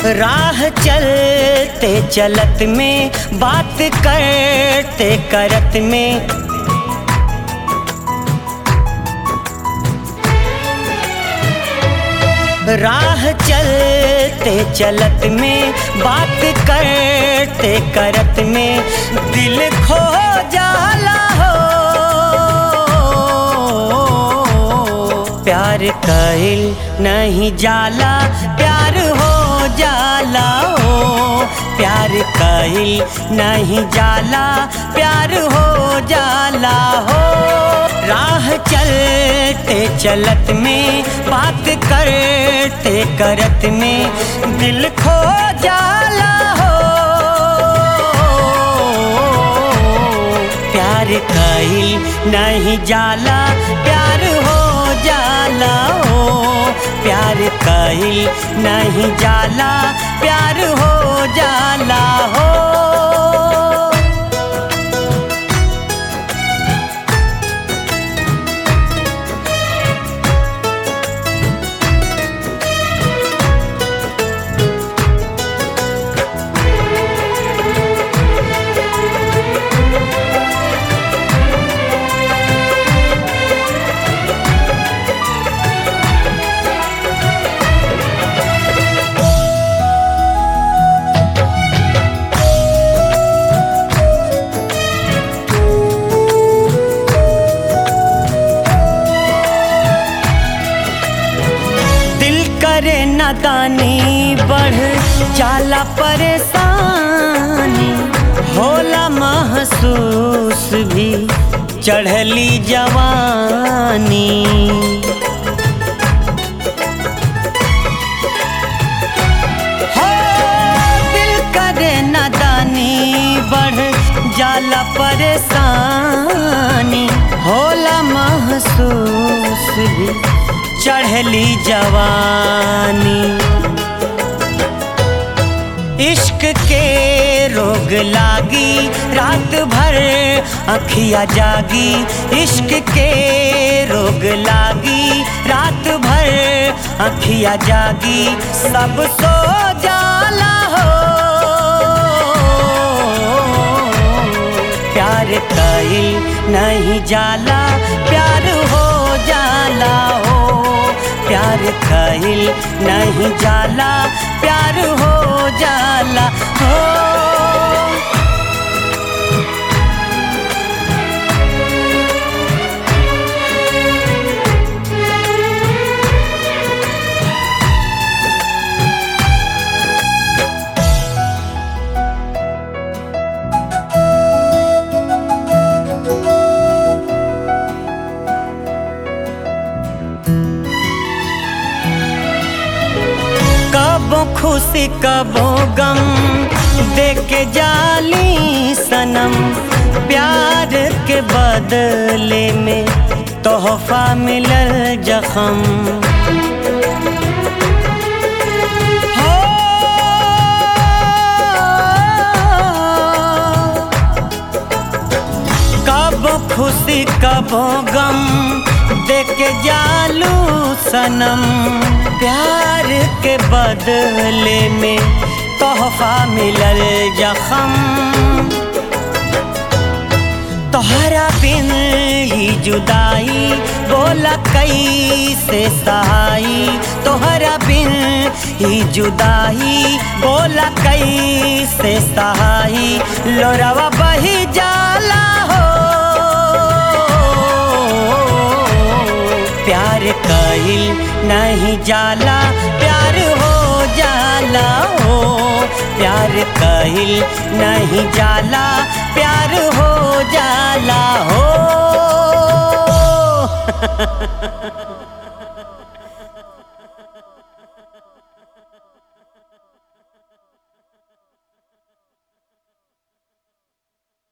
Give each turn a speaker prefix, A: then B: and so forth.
A: राह चलते चलत में बात करते करत में राह चलते चलत में बात करते करत में दिल खो जाला हो प्यार कहिल नहीं जाला प्यार हो जाला हो प्यार कहिल नहीं जाला प्यार हो जाला हो राह चलते चलत में बात करते करत में दिल खो जाला हो प्यार कहिल नहीं जाला प्यार हो जाला हो प्यार कहिल नहीं जाला प्यार हो जाला हो दिल करे नादानी बढ़ जाला परेशानी होला महसूस भी चढ़ली जवानी हो दिल करे नादानी बढ़ जाला परेशानी होला महसूस भी चढ़ली जवानी इश्क के रोग लागी रात भर अखिया जागी इश्क के रोग लागी रात भर अखिया जागी सब सो जाला हो प्यार कहिल नहीं जाला प्यार हो जाला हो प्यार कहिल नहीं जाला प्यार हो जाला हो कबो खुशी कबो गम देके जाली सनम प्यार के बदले में तोहफा मिलल जखम हो कब खुशी कब गम देके जालू सनम प्यार के बदले में तोहफा मिलल जखम तोहरा बिन ही जुदाई बोला कैसे सहाई तोहरा बिन ही जुदाई बोला कैसे सहाई लोरवा बही जाला हो प्यार कहिल नहीं जाला प्यार हो जाला हो प्यार कहिल नहीं जाला प्यार हो